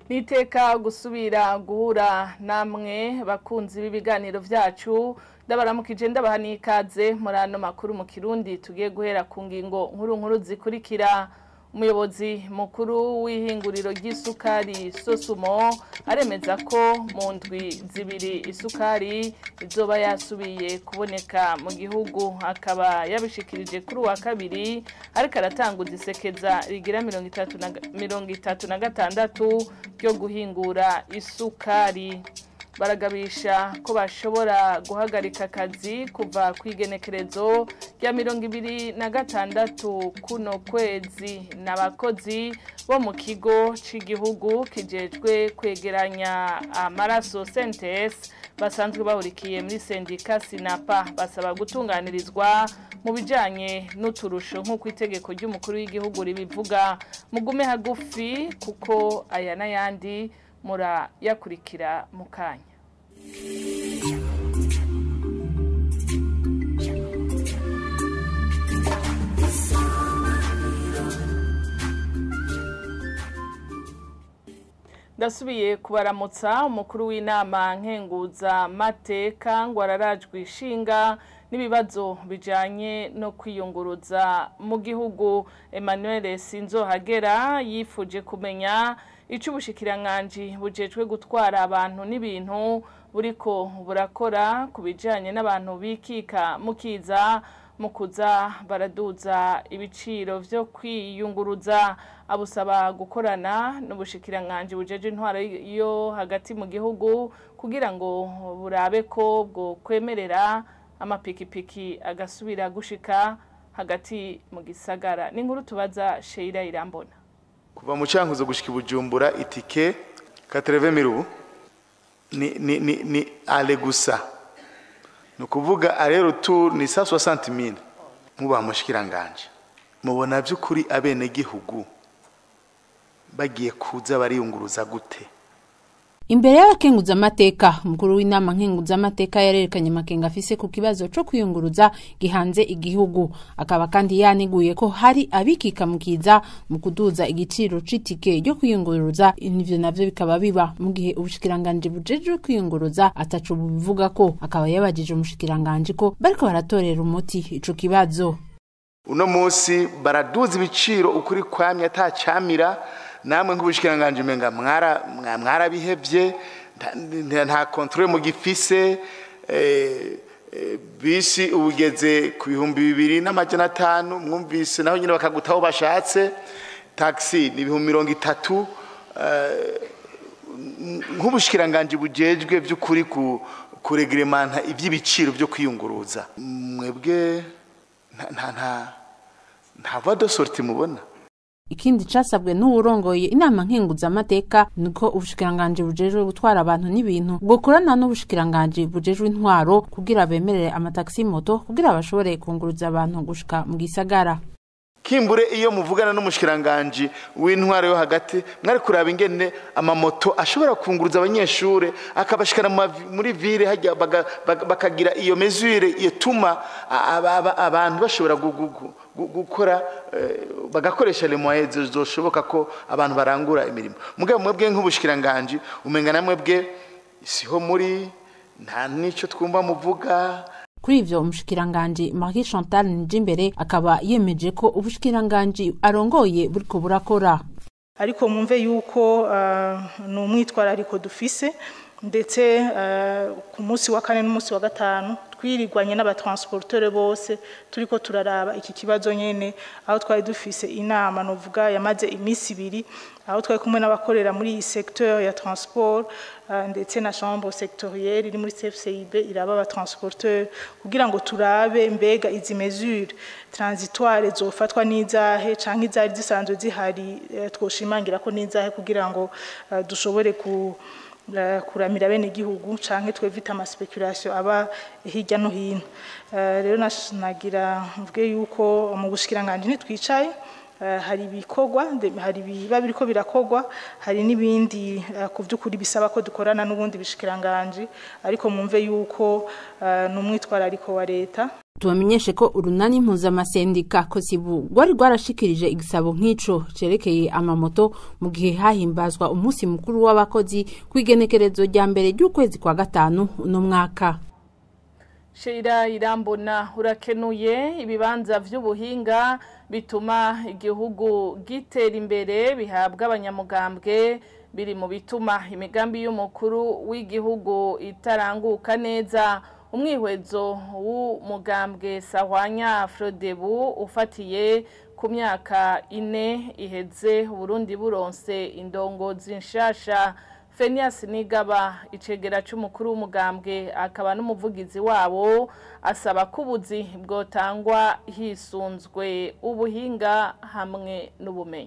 niteka gusubira guhura namwe bakunzi b'ibiganiro vyacu ndabaramukije ndabaha n'ikaze muri ano makuru mu kirundi tugiye guhera ku ngingo nkuru nkuru zikurikira umuyobozi mukuru w'ihinguriro ry'isukari sosumo aremeza ko mu ndwi zibiri isukari izoba yasubiye kuboneka mu gihugu akaba yabishikirije kuri uwa kabiri ariko aratanguza isekeza rigira mirongo itatu na gatandatu ryo guhingura isukari baragabisha ko bashobora guhagarika akazi kuva ku igenekerezo rya mirongo ibiri na gatandatu kuno kwezi n'abakozi bo mu kigo cy'igihugu kijejwe kwegeranya amaraso sentesi basanzwe bahurikiye muri sendika sinapa basaba gutunganirizwa mu bijyanye n'uturusho nk'uko itegeko ry'umukuru w'igihugu ribivuga mugume hagufi kuko aya n'ayandi murayakurikira mu kanya ndasubiye kubaramutsa umukuru w'inama nkenguza mateka ngo ararajwe ishinga n'ibibazo bijyanye no kwiyunguruza mu gihugu emmanuel sinzohagera yifuje kumenya icyo ubushikiranganje bujejwe gutwara abantu n'ibintu buriko burakora ku bijyanye n'abantu bikika mukiza mu kuza baraduza ibiciro byo kwiyunguruza abusaba gukorana n'ubushikiranganje bujeje intwaro yo hagati mu gihugu kugira ngo burabe ko bwo kwemerera amapikipiki agasubira gushika hagati mu gisagara n'inkuru tubaza Sheila Irambona kuva mu cyankuzo gushika ibujumbura itike katereve mirubu ni ni ni ni ale gusa ni ukuvuga arero tu ni sa 60000 muba mushikiranganje mubona by'ukuri abene gihugu bagiye kuza bariyunguruza gute imbere y'abakenguza amateka umukuru w'inama nkenguza amateka yarerekanye amakenga afise ku kibazo co kwiyunguruza gihanze igihugu akaba kandi yaniguye ko hari abikika mukiza mu kuduza igiciro c'itike ryo kwiyunguruza ivyo navyo bikaba biba mu gihe ubushikiranganje bujejwe kwiyunguruza ataco bubivuga ko akaba yabajije umushikiranganje ko bariko baratorera umuti ico kibazo uno munsi baraduza ibiciro ukuri kwamye atacamira namwe nk'ubushikiranganje umenga mwara mwarabihevye nta controle mu gifise bisi ubugeze ku bihumbi bibiri n'amajana atanu mwumvise naho nyine bakagutaho bashatse taxi ni ibihumbi mirongo itatu nk'ubushikiranganje bujejwe by'ukuri kuregeremanta iby'ibiciro byo kwiyunguruza mwebwe nta nta nta voie de sortie mubona ikindi casabwe n'uwurongoye inama nkenguza amateka niko ubushikiranganje bujejwe gutwara abantu n'ibintu bwokorana n'ubushikiranganje bujejwe intwaro kugira bemerere amataxi moto kugira bashobore kunguruza abantu gushika mu gisagara kimbure iyo muvugana n'umushikiranganje w'intwaro yo hagati mwari kuraba ingene amamoto ashobora kunguruza abanyeshure akabashikana muri ville hajya bakagira iyo mesure ituma abantu bashobora gukora bagakoresha les moyens zoshoboka ko abantu barangura imirimo mugabo mwebwe nk'ubushikiranganje umenga namwe bwe siho muri nta nico twumva muvuga kuri ivyo umushikiranganje Marie Chantal Nijimbere akaba yemeje ko ubushikiranganje arongoye buriko burakora ariko mwumve yuko uh, ni umwitwarariko dufise ndetse uh, ku munsi wa kane n'umunsi wa gatanu twirirwanye n'abatransporteur bose turiko turaraba iki kibazo nyene aho twari dufise inama novuga yamaze iminsi ibiri aho twari kumwe n'abakorera muri iyi secteur ya transport uh, ndetse na chambre sectorielle iri muri CFCIB iraba abatransporteur kugira ngo turabe mbega izi mesure transitoire zofatwa n'izahe canke izari zisanzwe zihari uh, twoshimangira ko n'izahe kugira ngo uh, dushobore ku kuramira bene igihugu canke twevita ama speculation aba hirya no hino rero nagira mvuge yuko mu bushikiranganje ntitwicaye eh, hari ibikorwa nde- hari ibiba biriko birakogwa hari n'ibindi eh, ku by'ukuri bisaba ko dukorana n'ubundi bishikiranganje ariko mwumve yuko eh, ni umwitwarariko wa leta tubamenyeshe ko urunani mpuzamasendika kosibu rwari rwarashikirije igisabo nk'ico cerekeye amamoto mu gihe hahimbazwa umunsi mukuru w'abakozi kw'igenekerezo rya mbere ry'ukwezi kwa gatanu uno mwaka Sheira irambona urakenuye ibibanza vy'ubuhinga bituma igihugu gitera imbere bihabwa abanyamugambwe biri mu bituma imigambi y'umukuru w'igihugu itaranguka neza umwihwezo w'umugambwe sahwanya Frodebu ufatiye ku myaka ine iheze Burundi buronse indongozi nshasha Fenias Nigaba icegera c'umukuru w'umugambwe akaba n'umuvugizi wabo asaba ko ubuzi bwotangwa hisunzwe ubuhinga hamwe n'ubumenyi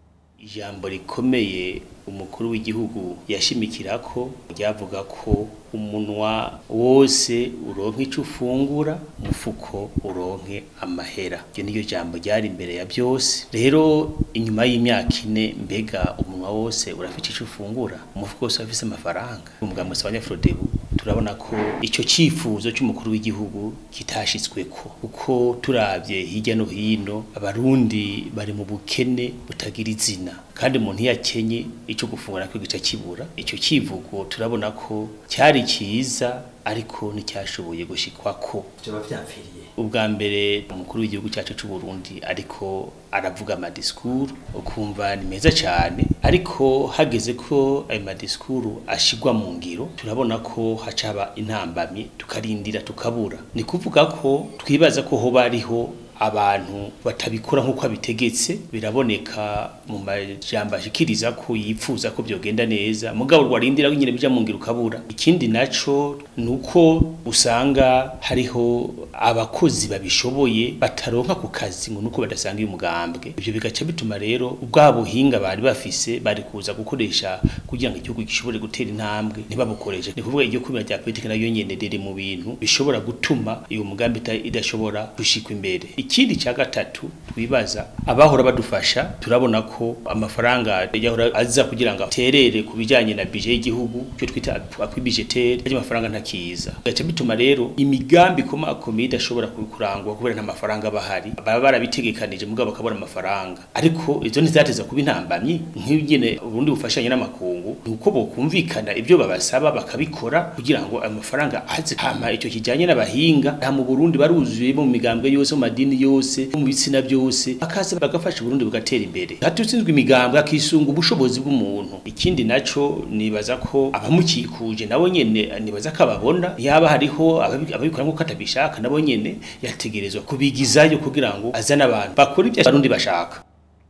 ijambo rikomeye umukuru w'igihugu yashimikira ko ryavuga ko umunwa wose uronke icyo ufungura umufuko uronke amahera iryo niryo jambo ryari imbere ya byose rero inyuma y'imyaka ine mbega umunwa wose urafite icyo ufungura umufuko wose urafise amafaranga umugabo wa abanyafurodebu turabona ko icyo cyifuzo cy'umukuru w'igihugu kitashitsweko kuko turabye hirya no hino abarundi bari mu bukene butagira izina kandi umuntu iyo akenye icyo gufungura nacyo gica kibura icyo kivugo turabona ko cyari cyiza ariko nticyashoboye gushikwako byaba byapfiriye ubwa mbere umukuru w'igihugu cyacu cy'u Burundi ariko aravuga amadisikuru ukumva ni meza cyane ariko hageze ko ayo madisikuru ashigwa mu ngiro turabona ko hacaba intambamye tukarindira tukabura ni kuvuga ko twibaza ko hoba hariho abantu batabikora nk'uko abitegetse biraboneka mu majambo ashikiriza ko yipfuza ko byogenda neza mugabo rwarindira ko nyine bija mu ngiro ukabura ikindi naco nuko usanga hariho abakozi babishoboye bataronka ku kazi ngo nuko badasanga umugambwe ibyo bigaca bituma rero ubwa buhinga bari bafise bari kuza gukoresha kugira ngo igihugu gishobore gutera intambwe ntibabukoreshe ni kuvuga iryo kubira rya politiki nayo nyene riri mu bintu bishobora gutuma iyo mugambi ita- idashobora gushikwa imbere ikindi cya gatatu twibaza abahora badufasha turabona ko amafaranga yahora aza kugira ngo aterere ku bijyanye na bije y'igihugu cyo twita akwibijeteri ayo mafaranga ntakiza gaca bituma rero imigambi ikomakomeye idashobora kurangwa kubera nta mafaranga aba ahari baba barabitegekanije mugabo bakabona amafaranga ariko izo ntizateza kuba intambamyi nk'nyine ubundi bufashanye n'amakungu ni uko bokumvikana ibyo babasaba bakabikora kugira ngo ayo mafaranga aze hama icyo kijyanye n'abahinga nta mu Burundi baruzuye mu migambwe yose mu madini yose mu bitsina byose bakaza bagafasha Burundi bugatera imbere hatutsinzwe imigambwe akisunga ubushobozi bw'umuntu ikindi naco nibaza ko abamukikuje nabo nyene nibaza ko ababona yaba hariho ababi- ababikora nk'uko atabishaka nabo nyene yategerezwa kubigizayo kugira ngo azane abantu bakora ibyo abarundi bashaka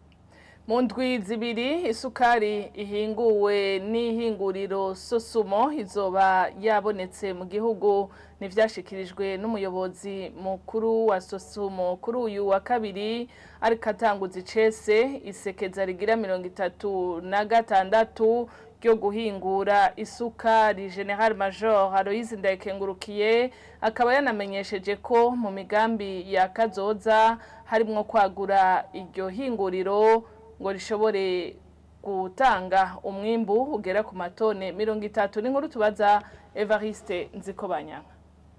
mu ndwi zibiri isukari ihinguwe n'ihinguriro sosumo izoba yabonetse mu gihugu ntibyashyikirijwe n'umuyobozi mukuru wa sosumo kuri uyu wa kabiri ariko atanguza icese isekeza rigira mirongo itatu na gatandatu ryo guhingura isukari general major aloyizi ndayikengurukiye akaba yanamenyesheje ko mu migambi ya kazoza harimwo kwagura iryo hinguriro ngo rishobore gutanga umwimbu ugera ku matone mirongo itatu n'inkuru tubaza evariste nzikobanyanga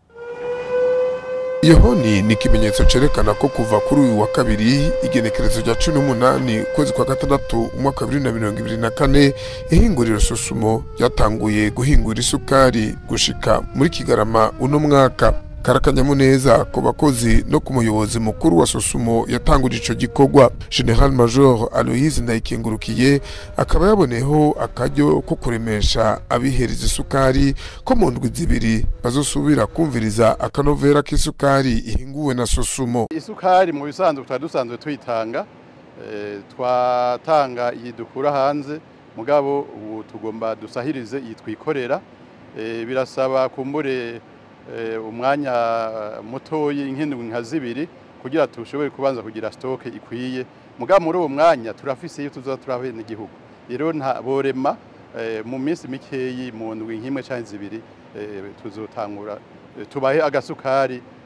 iyo honi ni ikimenyetso cyerekana ko kuva kuri uyu wa kabiri igenekerezo rya cumi n'umunani ukwezi kwa gatandatu umwaka wa bibiri na mirongo ibiri na kane ihinguriro sosumo ryatanguye guhingura isukari gushika muri kigarama uno mwaka karakanyamuneza ku bakozi no ku muyobozi mukuru wa sosumo yatanguje ico gikorwa general major aloyize ndayikengurukiye akaba yaboneyeho akaryo ko kuremesha abihereza isukari ko mu ndwi zibiri bazosubira kumviriza akanovera k'isukari ihinguwe na sosumo isukari mu bisanzwe twari dusanzwe tuyitanga eh, twatanga iyi dukura hanze mugabo ubu tugomba dusahirize iyi twikorera Eh, birasaba kumbure eh, umwanya mutoyi nk'indwi nka zibiri kugira tushobore kubanza kugira stoke ikwiye mugabo muri uwo mwanya turafise iyo tuzoba turahuye n'igihugu rero nta borema eh, mu minsi mikeyi mu ndwi nk'imwe canke zibiri eh, tuzotangura eh, tubahe agasukari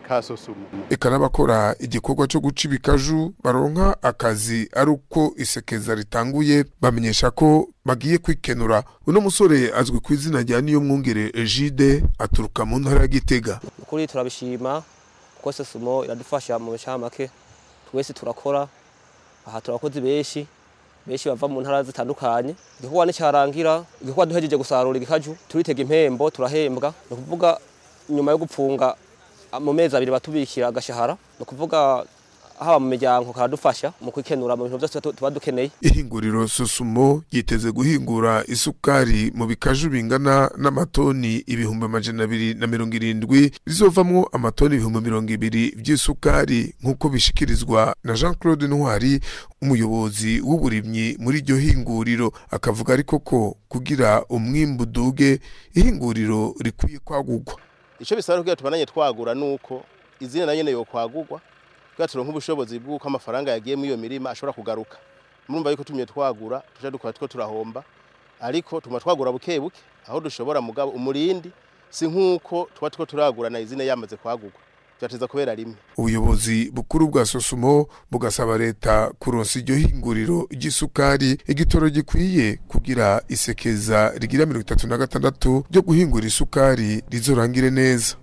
ka sosumo eka n'abakora igikorwa cyo guca ibikaju baronka akazi ari uko isekeza ritanguye bamenyesha ko bagiye kwikenura uno musore azwi ku izina rya niyo mwungere Egide aturuka mu ntara ya Gitega ukuri turabishima kuko sosumo iradufasha mu make twese turakora aha turakoze benshi benshi bava mu ntara zitandukanye igikorwa nicyarangira igikorwa duhejeje gusarura igikaju turitega impembo turahembwa ni ukuvuga nyuma yo gupfunga mu mezi abiri batubikira agashahara ni ukuvuga haba mu miryango karadufasha mu kwikenura mu bintu byose tuba dukeneye ihinguriro susumo yiteze guhingura isukari mu bikaju bingana n'amatoni ibihumbi amajana abiri na mirongo irindwi bizovamwo amatoni ibihumbi mirongo ibiri by'isukari nk'uko bishikirizwa na jean claude ntwari umuyobozi w'uburimyi muri iryo hinguriro akavuga ariko ko kugira umwimbu uduge ihinguriro rikwiye kwagurwa icyo bisaba kugira tubananye twagura nuko izina na nyene yo kwagurwa kugira turonke ubushobozi bw'uko amafaranga yagiye muri iyo mirima ashobora kugaruka murumva yuko tumye twagura tuja dukora two turahomba ariko tuma twagura buke buke aho dushobora mugabo umurindi si nk'uko tuba two turagura na izina yamaze kwagurwa vyateza kubera rimwe ubuyobozi bukuru bwa sosumo bugasaba leta kuronsa iryo hinguriro ry'isukari igitoro gikwiye kugira isekeza rigira mirongo itatu na gatandatu ryo guhingura isukari rizorangire neza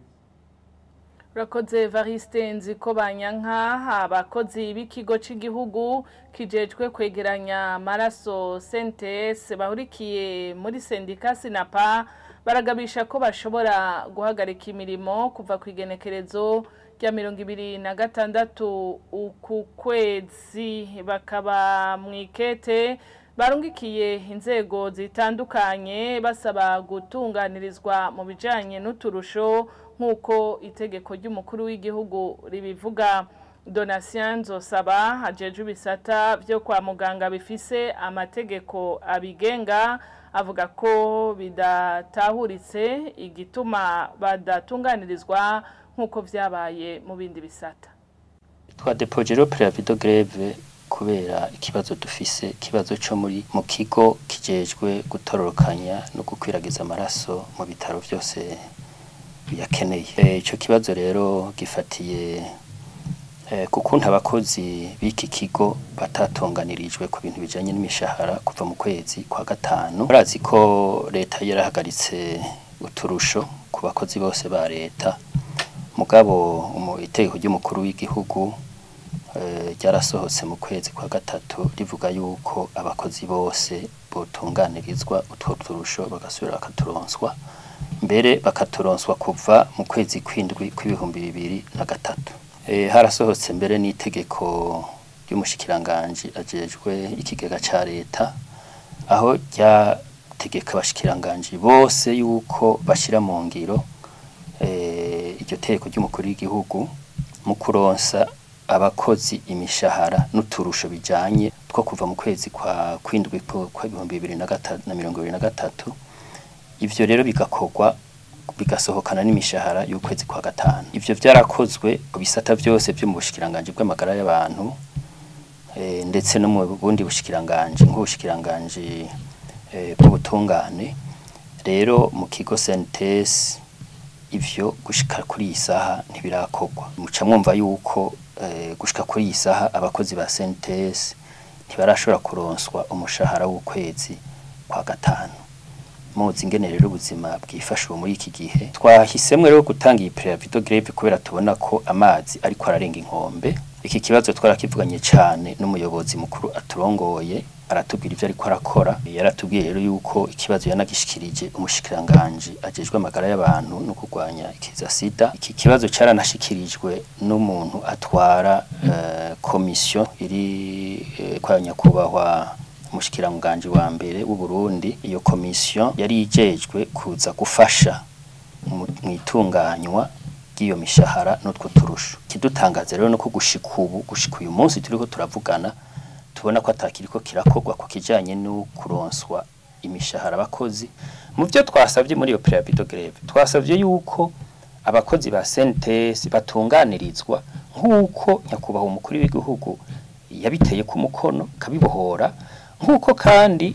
urakoze variste nzi ko banyanka abakozi b'ikigo cy'igihugu kijejwe kwegeranya amaraso sentes bahurikiye muri sendika sinapa baragabisha ko bashobora guhagarika imirimo kuva ku igenekerezo rya mirongo ibiri na gatandatu uku kwezi bakaba mu ikete barungikiye inzego zitandukanye basaba gutunganirizwa mu bijyanye n'uturusho nk'uko itegeko ry'umukuru w'igihugu ribivuga donatien nzosaba hajeje ibisata byo kwa muganga bifise amategeko abigenga avuga ko bidatahuritse igituma badatunganirizwa nk'uko byabaye mu bindi bisata twadepoje rero preavido greve kubera ikibazo dufise ikibazo cyo muri mu kigo kijejwe gutororokanya no gukwiragiza amaraso mu bitaro byose biyakeneye icyo kibazo rero gifatiye ku kuntu abakozi b'iki kigo batatunganirijwe ku bintu bijyanye n'imishahara kuva mu kwezi kwa gatanu barazi ko leta yarahagaritse uturusho ku bakozi bose ba leta mugabo itegeko ry'umukuru w'igihugu ryarasohotse mu kwezi kwa gatatu rivuga yuko abakozi bose botunganirizwa utwo turusho bagasubira bakaturonswa mbere bakaturonswa kuva mu kwezi kw'indwi kw'ibihumbi bibiri na gatatu harasohotse mbere n'itegeko ry'umushikiranganji ajejwe ikigega cya leta aho ryategeka abashikiranganji bose yuko bashyira mu ngiro iryo tegeko ry'umukuru w'igihugu mu kuronsa abakozi imishahara n'uturusho bijyanye two kuva mu kwezi kwa kw'indwi kw'ibihumbi bibiri na mirongo ibiri na gatatu ibyo rero bigakorwa bigasohokana n'imishahara y'ukwezi kwa gatanu ibyo byarakozwe ku bisata byose byo mu bushikiranganji bw'amagara y'abantu ndetse no mu bundi bushikiranganji nk'ubushikiranganji bw'ubutungane rero mu kigo sentesi ivyo gushika kuri iyi saha ntibirakorwa muca mwumva yuko gushika kuri iyi saha abakozi ba sentesi ntibarashobora kuronswa umushahara w'ukwezi kwa gatanu muzi ingene rero ubuzima bwifashe ubu muri iki gihe twahisemo rero gutanga iyi preavido greve kubera tubona ko amazi ariko ararenga inkombe iki kibazo twarakivuganye cyane n'umuyobozi mukuru aturongoye aratubwira ibyo ariko arakora yaratubwiye rero yuko ikibazo yanagishikirije umushikiranganji ajejwe amagara y'abantu no kurwanya ikiza sida iki kibazo cyaranashikirijwe n'umuntu atwara uh, komisiyo iri uh, kwa nyakubahwa umushikiranganji wa mbere w'u Burundi iyo komisiyo yari ijejwe kuza gufasha mu itunganywa ry'iyo mishahara n'utwo turusho kidutangaza rero no ko gushika ubu gushika uyu munsi turiko turavugana tubona ko atakiriko kirakorwa ku kijanye no kuronswa imishahara abakozi mu byo twasabye muri iyo preavido greve twasabye yuko abakozi ba CNTS batunganirizwa nk'uko nyakubahwa umukuru w'igihugu yabiteye ku mukono kabibohora nk'uko kandi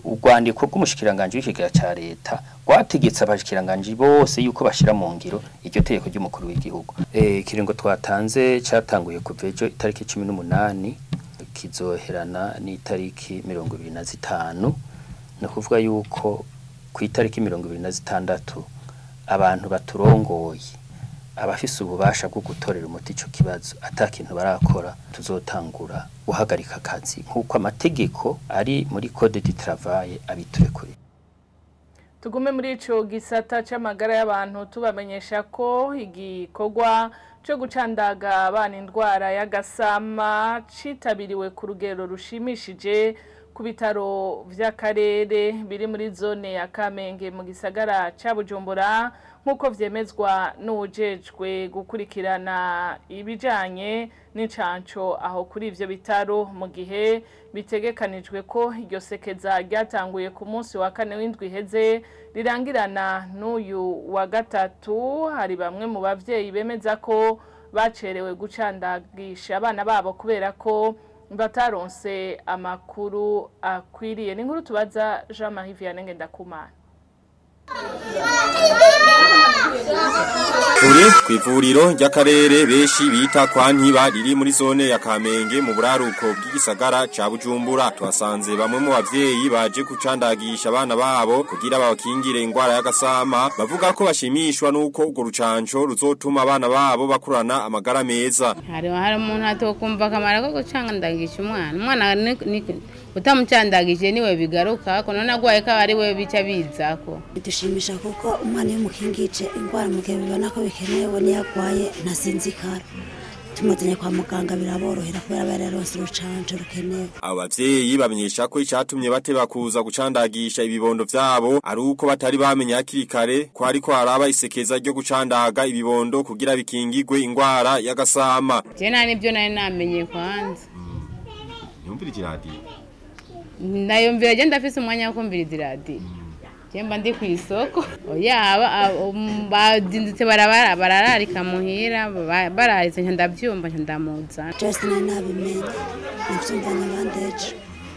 urwandiko rw'umushikiranganje w'ikigega ca leta rwategetse abashikiranganje bose yuko bashira mu ngiro iryo tegeko ry'umukuru w'igihugu eh ikiringo twatanze cyatanguye kuva ejo itariki 18 kizoherana n'itariki 25 no kuvuga yuko ku itariki 26 abantu baturongoye abafise ububasha bwo gutorera umuti ico kibazo atakintu barakora tuzotangura guhagarika akazi nk'uko amategeko ari muri code du travail abiturekure tugume muri ico gisata c'amagara y'abantu tubamenyesha ko igikorwa cyo gucandaga abana indwara y'agasama citabiriwe ku rugero rushimishije ku bitaro vy'akarere biri muri zone ya Kamenge mu gisagara ca Bujumbura nk'uko vyemezwa n'ujejwe gukurikirana ibijanye n'incanco aho kuri ivyo bitaro mu gihe bitegekanijwe ko iryo sekeza ryatanguye ku munsi wa kane w'indwi iheze rirangirana n'uyu wa gatatu hari bamwe mu bavyeyi bemeza ko bacerewe gucandagisha abana babo kubera ko bataronse amakuru akwiriye ni nkuru tubaza Jean Marie Vianney Ngendakumana Turi kw'ivuriro ry'akarere beshi bita kwa Ntiba riri muri zone ya Kamenge mu buraruko bw'igisagara ca Bujumbura twasanze bamwe mu bavyeyi baje kucandagisha abana babo kugira babakingire ingwara y'agasama bavuga ko bashimishwa nuko urwo rucanco ruzotuma abana babo bakurana amagara meza hari hari umuntu atokumva akamaro ko gucandagisha umwana umwana utamucandagije niwe bigaruka ko none agwaye ko ari we bica bizako bidushimisha kuko umwana iyo umukingije indwara mu gihe bibona ko bikenewe niyo agwaye ntasinzikara tumuzanye kwa muganga biraborohera kubera bari yaronse urucanco rukenewe abo bavyeyi bamenyesha ko icatumye bateba kuza gucandagisha ibibondo vyabo ari uko batari bamenye hakiri kare ko ariko haraba isekeza ryo gucandaga ibibondo kugira bikingigwe ingwara y'agasama je nta nivyo nari namenye kwanza yumvira iradiyo ndayumvira je ndafise umwanya wo kumviriza iradiyo Jemba ndi ku isoko yaba bazindutse barabara barararika muhira bararitse ndavyumva ndamuza Just na nabimenye navyumva nabandeje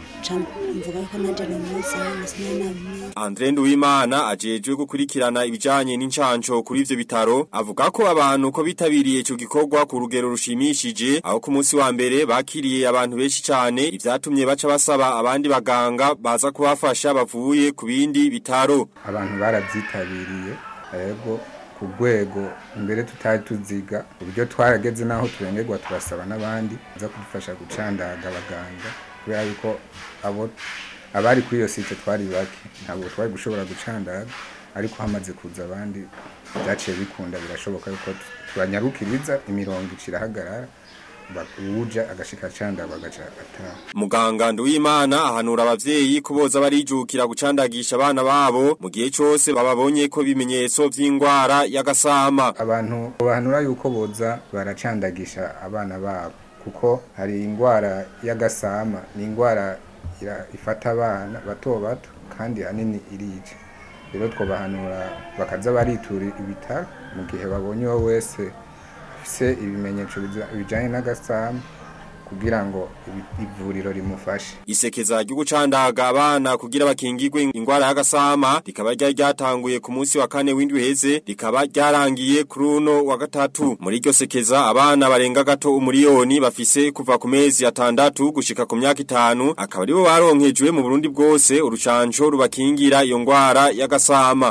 mvuga ko naje no muza sinari nabimenye Andre Nduwimana ajejwe gukurikirana ibijanye n'incanco kuri ivyo bitaro avuga ko abantu ko bitabiriye ico gikorwa ku rugero rushimishije aho ku munsi wa mbere bakiriye abantu benshi cyane ivyatumye baca basaba abandi baganga baza kubafasha bavuye ku bindi bitaro abantu baravyitabiriye yego ku rwego mbere tutari tuziga uburyo twarageze naho turengerwa turasaba n'abandi baza kudufasha gucandaga abaganga kubera yuko abo abari kuri iyo site twari bake ntabwo twari gushobora gucandaga ariko hamaze kuza abandi byaciye bikunda birashoboka yuko turanyarukiriza imirongo icirahagarara uwuja agashika canda bagaca ataha Muganga Nduwimana ahanura abavyeyi kuboza barijukira gucandagisha abana babo mu gihe cose bababonye ko bimenyetso vy'ingwara y'agasama abantu bahanura yuko boza baracandagisha abana babo kuko hari ingwara y'agasama ni ingwara ifata abana bato bato kandi hanini irica rero twobahanura bakaza baritura ibitaro mu gihe babonye uwo wese afise ibimenyetso bijanye n'agasama kugira ngo ivuriro rimufashe isekeza ryo gucandaga abana kugira bakingirwe ingwara y'agasama rikaba ryari ryatanguye ku munsi wa kane w'indwi heze rikaba ryarangiye kuri uno wa gatatu muri iryo sekeza abana barenga gato umuriyoni bafise kuva ku mezi atandatu gushika ku myaka itanu akaba aribo baronkejwe mu Burundi bwose urucanco rubakingira iyo ngwara y'agasama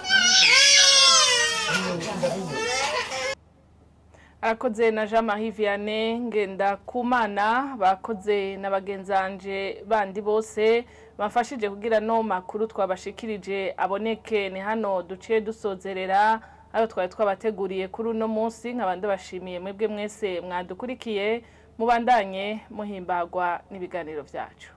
arakoze na jean marie vianney ngenda kumana bakoze na bagenzanje bandi bose bafashije kugira no makuru twabashikirije aboneke ni hano duciye dusozerera ayo twari twabateguriye kuri uno munsi nk'abandi bashimiye mwebwe mwese mwadukurikiye mubandanye muhimbagwa n'ibiganiro byacu